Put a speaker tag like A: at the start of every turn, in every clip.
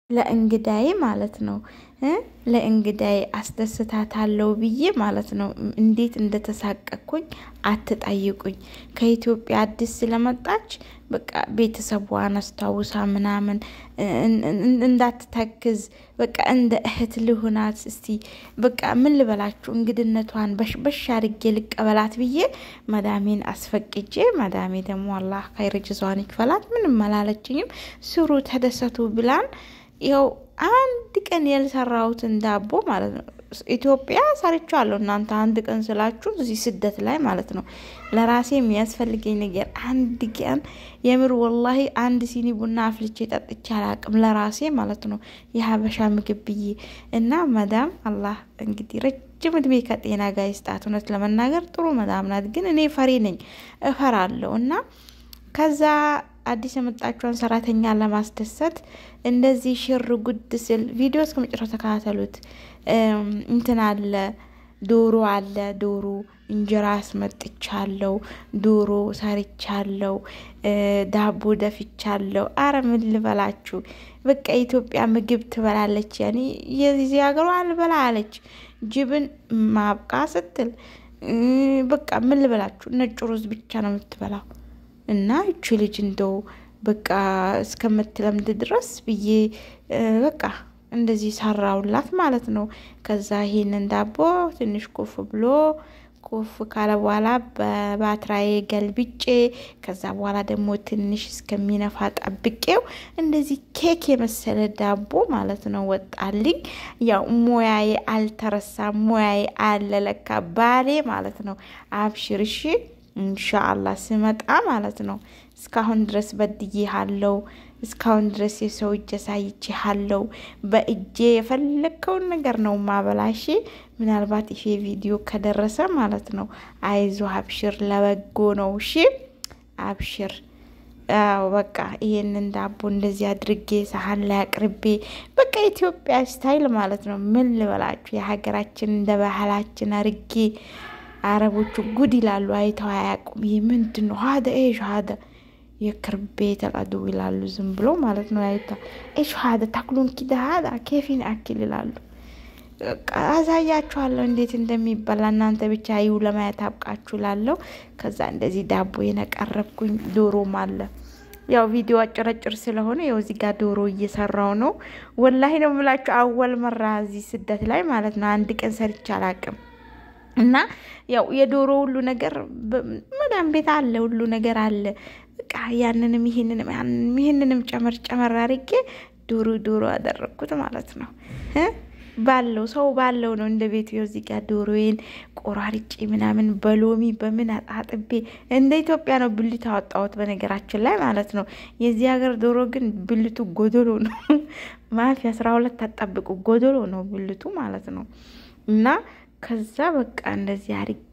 A: ለእንግዳዬ ማለት ነው ለእንግዳዬ አስደስታታለሁ ብዬ ማለት ነው። እንዴት እንደተሳቀቅኩኝ አትጠይቁኝ። ከኢትዮጵያ አዲስ ስለመጣች በቃ ቤተሰቧን አስታውሳ ምናምን እንዳትተክዝ በቃ እንደ እህት ልሁናት እስቲ በቃ ምን ልበላችሁ እንግድነቷን በሽ አድርጌ ልቀበላት ብዬ መዳሜን አስፈቅጄ መዳሜ ደግሞ አላህ ኸይር ጅዛዋን ይክፈላት ምንም አላለችኝም። ስሩ ተደሰቱ ብላን ይኸው አንድ ቀን ያልሰራሁትን ዳቦ ማለት ነው ኢትዮጵያ ሰርቻለሁ። እናንተ አንድ ቀን ስላችሁ እዚህ ስደት ላይ ማለት ነው ለራሴ የሚያስፈልገኝ ነገር አንድ ቀን የምር ወላሂ አንድ ሲኒ ቡና አፍልቼ ጠጥቼ አላቅም ለራሴ ማለት ነው የሀበሻ ምግብ ብዬ እና መዳም አላህ እንግዲህ ረጅም እድሜ ከጤና ጋር ይስጣት። እውነት ለመናገር ጥሩ መዳም ናት፣ ግን እኔ ፈሪ ነኝ እፈራለሁ እና ከዛ አዲስ የመጣችውን ሰራተኛ ለማስደሰት እንደዚህ ሽር ጉድ ስል ቪዲዮ እስከ መጨረሻው ተከታተሉት። እንትን አለ ዶሮ አለ ዶሮ እንጀራ አስመጥቻለሁ፣ ዶሮ ሰርቻለሁ፣ ዳቦ ደፍቻለሁ። አረ ምን ልበላችሁ በቃ የኢትዮጵያ ምግብ ትበላለች። ያኔ የዚህ ሀገሯ አልበላ አለች። ጅብን ማብቃ ስትል በቃ ምን ልበላችሁ ነጭ ሩዝ ብቻ ነው የምትበላው። እና እቺ ልጅ እንደው በቃ እስከምትለምድ ድረስ ብዬ በቃ እንደዚህ ሰራውላት ማለት ነው። ከዛ ይሄንን ዳቦ ትንሽ ኮፍ ብሎ ኮፍ ካለ በኋላ በባትራዬ ገልብጬ ከዛ በኋላ ደግሞ ትንሽ እስከሚነፋ ጠብቄው እንደዚህ ኬክ የመሰለ ዳቦ ማለት ነው ወጣልኝ። ያው ሙያዬ አልተረሳም፣ ሙያዬ አለለካ ባሌ ማለት ነው። አብሽርሺ ኢንሻአላህ ስመጣ ማለት ነው። እስካሁን ድረስ በድዬሃለው። እስካሁን ድረስ የሰው እጅ አሳይቼሃለው። በእጄ የፈለግከውን ነገር ነው ማበላሽ። ምናልባት ይሄ ቪዲዮ ከደረሰ ማለት ነው አይዞ አብሽር፣ ለበጎ ነው። እሺ አብሽር። አዎ በቃ ይሄንን ዳቦ እንደዚህ አድርጌ ሳህን ላይ አቅርቤ በቃ ኢትዮጵያ ስታይል ማለት ነው። ምን ልበላችሁ የሀገራችን እንደ ባህላችን አርጌ አረቦቹ ጉድ ይላሉ። አይተው አያውቁም። ይህ ምንድን ነው? ሀደ ኤሽ ሀደ የክርቤ ተቀዱ ይላሉ። ዝም ብሎ ማለት ነው። አይታ ኤሽ ሀደ ታክሉን ኪደ ሀዳ ኬፊን አኪል ይላሉ። አሳያችኋለሁ እንዴት እንደሚበላ እናንተ ብቻ ይው ለማየት አብቃችሁ ላለው። ከዛ እንደዚህ ዳቦ የነቀረብኩኝ ዶሮም አለ። ያው ቪዲዮ አጭረጭር ስለሆነ ያው እዚህ ጋር ዶሮ እየሰራው ነው። ወላሂ ነው የምላችሁ አወል መራ እዚህ ስደት ላይ ማለት ነው። አንድ ቀን ሰርቼ አላቅም። እና ያው የዶሮ ሁሉ ነገር መዳም ቤት አለ፣ ሁሉ ነገር አለ። በቃ ያንንም ይሄንንም ያንንም ይሄንንም ጨመር ጨመር አድርጌ ዶሮ ዶሮ አደረግኩት ማለት ነው። ባለው ሰው ባለው ነው እንደ ቤቱ። እዚህ ጋር ዶሮዬን ቆራርጬ ምናምን በሎሚ በምን አጣጥቤ እንደ ኢትዮጵያ ነው ብልት አወጣሁት። በነገራችን ላይ ማለት ነው የዚህ ሀገር ዶሮ ግን ብልቱ ጎዶሎ ነው። ማፊ አስራ ሁለት አጣብቁ ጎዶሎ ነው ብልቱ ማለት ነው እና ከዛ በቃ እንደዚህ አርጌ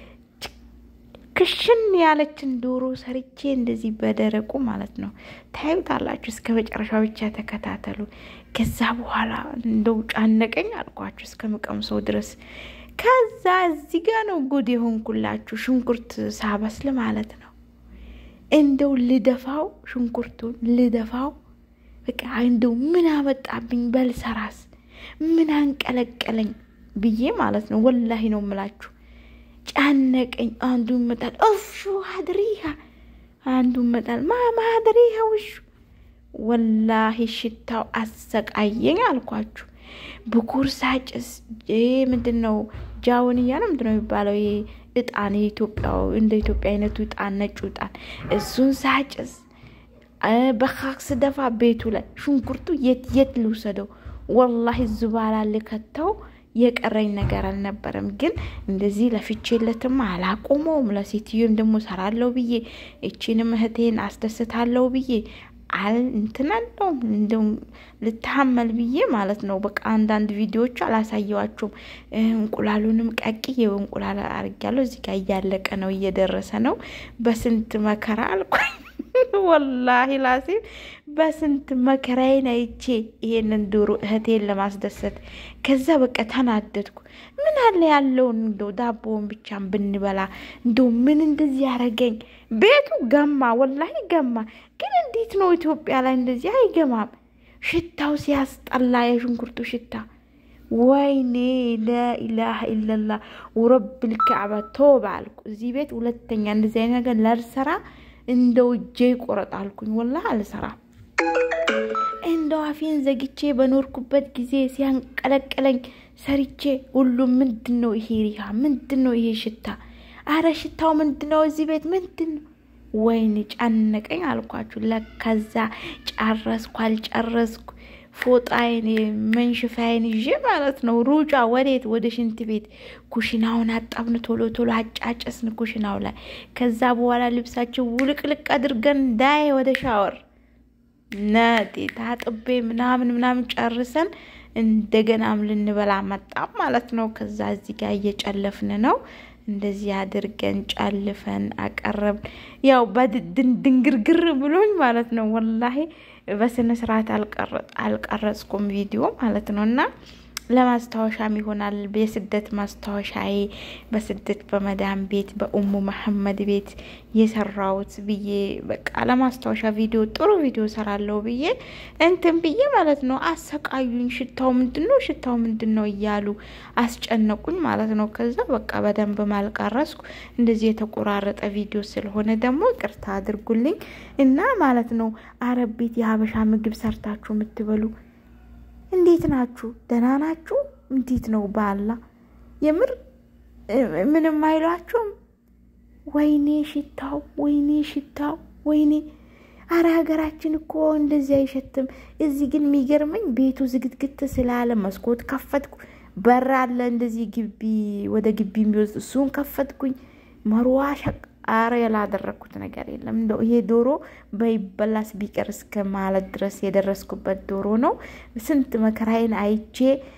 A: ክሽን ያለችን ዶሮ ሰርቼ እንደዚህ በደረቁ ማለት ነው ታዩታላችሁ። እስከ መጨረሻ ብቻ ተከታተሉ። ከዛ በኋላ እንደው ጫነቀኝ አልኳችሁ እስከ ምቀምሰው ድረስ። ከዛ እዚህ ጋ ነው ጉድ የሆንኩላችሁ። ሽንኩርት ሳበስል ማለት ነው እንደው ልደፋው፣ ሽንኩርቱን ልደፋው። በቃ እንደው ምን አመጣብኝ በልሰራስ ምን አንቀለቀለኝ ብዬ ማለት ነው። ወላሂ ነው የምላችሁ ጫነቀኝ። አንዱ መጣል እፉ አድሪሃ፣ አንዱ መጣል ማማ አድሪሃ ውሹ። ወላሂ ሽታው አሰቃየኝ አልኳችሁ። ብኩር ሳጭስ ምንድን ነው ጃውንያ ነው ምንድን ነው የሚባለው? እጣን የኢትዮጵያው እንደ ኢትዮጵያ አይነቱ እጣን ነጩ እጣን እሱን ሳጭስ በካክ ስደፋ ቤቱ ላይ ሽንኩርቱ የት የት ልውሰደው? ወላሂ ዝባላ ልከተው የቀረኝ ነገር አልነበረም። ግን እንደዚህ ለፍቼለትም አላቆመውም። ለሴትዮን ደግሞ ሰራለው ብዬ እቺንም እህቴን አስደስታለው ብዬ አል እንትናለውም እንደው ልታመል ብዬ ማለት ነው። በቃ አንዳንድ ቪዲዮዎች አላሳየዋቸውም። እንቁላሉንም ቀቅዬ እንቁላል አርጊያለሁ። እዚህ ጋር እያለቀ ነው፣ እየደረሰ ነው። በስንት መከራ አልኩኝ። ወላሂ ላሲም በስንት መከራዬን አይቼ ይሄንን ዶሮ እህቴን ለማስደሰት ከዛ በቃ ተናደድኩ። ምን አለ ያለውን እንደው ዳቦውን ብቻን ብንበላ እንደው ምን እንደዚህ ያረገኝ። ቤቱ ገማ፣ ወላሂ ገማ። ግን እንዴት ነው ኢትዮጵያ ላይ እንደዚህ አይገማም? ሽታው ሲያስጠላ የሽንኩርቱ ሽታ ወይኔ ላኢላሀ ኢለላ ወረብል ከዕባ ተውባ አልኩ። እዚህ ቤት ሁለተኛ እንደዚህ አይነት ነገር ላልሰራ እንደው እጄ ይቆረጥ አልኩኝ። ወላሂ አልሰራም። እንደው አፌን ዘግቼ በኖርኩበት ጊዜ ሲያንቀለቀለኝ ሰርቼ ሁሉም ምንድን ነው ይሄ ሪሃ? ምንድን ነው ይሄ ሽታ? አረ ሽታው ምንድን ነው? እዚህ ቤት ምንድን ነው? ወይኔ ጨነቀኝ አልኳችሁ። ለከዛ ጨረስኩ አልጨረስኩ ፎጣዬን መንሽፋዬን ይዤ ማለት ነው ሩጫ ወዴት? ወደ ሽንት ቤት። ኩሽናውን አጣብን፣ ቶሎ ቶሎ አጫጨስን ኩሽናው ላይ። ከዛ በኋላ ልብሳችን ውልቅልቅ አድርገን ዳይ ወደ ሻወር ነጤ ታጥቤ ምናምን ምናምን ጨርሰን እንደገናም ልንበላ መጣም ማለት ነው። ከዛ እዚህ ጋር እየጨለፍን ነው። እንደዚህ አድርገን ጨልፈን አቀረብን። ያው በድንግርግር ብሎኝ ማለት ነው። ወላሂ በስነ ስርዓት አልቀረጽኩም ቪዲዮ ማለት ነው እና ለማስታወሻም ይሆናል። የስደት ማስታወሻዬ በስደት በመዳም ቤት በኡሙ መሐመድ ቤት የሰራሁት ብዬ በቃ ለማስታወሻ ቪዲዮ ጥሩ ቪዲዮ ሰራለሁ ብዬ እንትን ብዬ ማለት ነው። አሰቃዩኝ። ሽታው ምንድን ነው ሽታው ምንድን ነው እያሉ አስጨነቁኝ ማለት ነው። ከዛ በቃ በደንብ ማልቀረስኩ እንደዚህ የተቆራረጠ ቪዲዮ ስለሆነ ደግሞ ይቅርታ አድርጉልኝ እና ማለት ነው። አረብ ቤት የሀበሻ ምግብ ሰርታችሁ የምትበሉ እንዴት ናችሁ? ደህና ናችሁ? እንዴት ነው ባላ የምር ምንም አይሏችሁም? ወይኔ ሽታው፣ ወይኔ ሽታው፣ ወይኔ አረ ሀገራችን እኮ እንደዚህ አይሸትም። እዚህ ግን የሚገርመኝ ቤቱ ዝግትግት ስላለ መስኮት ከፈትኩ፣ በር አለ እንደዚህ ግቢ ወደ ግቢ የሚወስድ እሱን ከፈትኩኝ። መርዋ ሸቅ አረ ያላደረግኩት ነገር የለም። እንደው ይሄ ዶሮ በይበላስ ቢቀር እስከ ማለት ድረስ የደረስኩበት ዶሮ ነው። ስንት መከራዬን አይቼ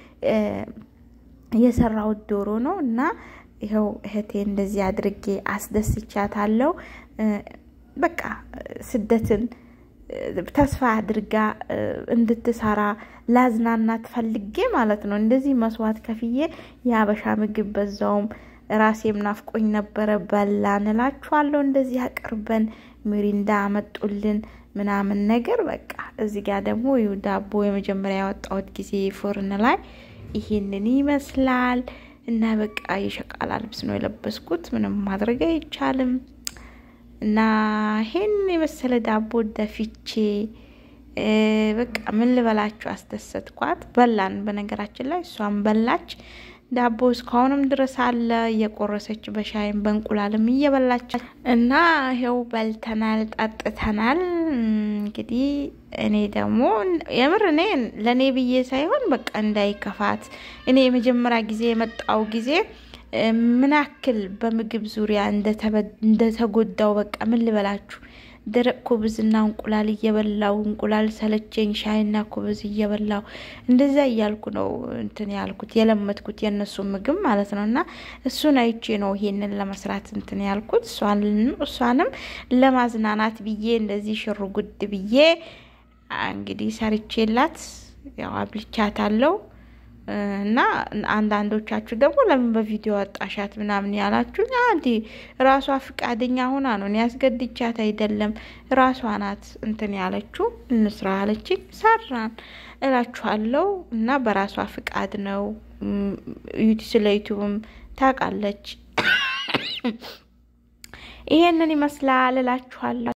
A: የሰራሁት ዶሮ ነው እና ይኸው እህቴ እንደዚህ አድርጌ አስደስቻታለሁ። በቃ ስደትን ተስፋ አድርጋ እንድትሰራ ላዝናናት ፈልጌ ማለት ነው። እንደዚህ መስዋዕት ከፍዬ የሀበሻ ምግብ በዛውም ራሴም ናፍቆኝ ነበረ። በላን እላችኋለሁ። እንደዚህ አቅርበን ሚሪንዳ አመጡልን ምናምን ነገር በቃ እዚህ ጋር ደግሞ ይኸው ዳቦ የመጀመሪያ ያወጣሁት ጊዜ ፎርን ላይ ይሄንን ይመስላል እና በቃ የሸቃላ ልብስ ነው የለበስኩት። ምንም ማድረግ አይቻልም። እና ይሄን የመሰለ ዳቦ ደፊቼ በቃ ምን ልበላችሁ አስደሰትኳት። በላን። በነገራችን ላይ እሷም በላች። ዳቦ እስካሁንም ድረስ አለ እየቆረሰች በሻይም በእንቁላልም እየበላች እና ይኸው በልተናል፣ ጠጥተናል። እንግዲህ እኔ ደግሞ የምር እኔ ለእኔ ብዬ ሳይሆን በቃ እንዳይከፋት እኔ የመጀመሪያ ጊዜ የመጣው ጊዜ ምን ያክል በምግብ ዙሪያ እንደተጎዳው በቃ ምን ልበላችሁ ደረቅ ኩብዝና እንቁላል እየበላው እንቁላል ሰለቸኝ፣ ሻይና ኩብዝ እየበላው እንደዛ እያልኩ ነው እንትን ያልኩት የለመድኩት የእነሱ ምግብ ማለት ነው። እና እሱን አይቼ ነው ይሄንን ለመስራት እንትን ያልኩት እሷንም ለማዝናናት ብዬ እንደዚህ ሽሩ ጉድ ብዬ እንግዲህ ሰርቼላት ያው አብልቻታለሁ። እና አንዳንዶቻችሁ ደግሞ ለምን በቪዲዮ ወጣሻት ምናምን ያላችሁ፣ አንዲ ራሷ ፍቃደኛ ሆና ነው። እኔ ያስገድቻት አይደለም፣ ራሷ ናት እንትን ያለችው። እንስራ ያለችኝ ሰራን እላችኋለሁ። እና በራሷ ፍቃድ ነው። ስለ ዩቱብም ታውቃለች። ይሄንን ይመስላል እላችኋለሁ።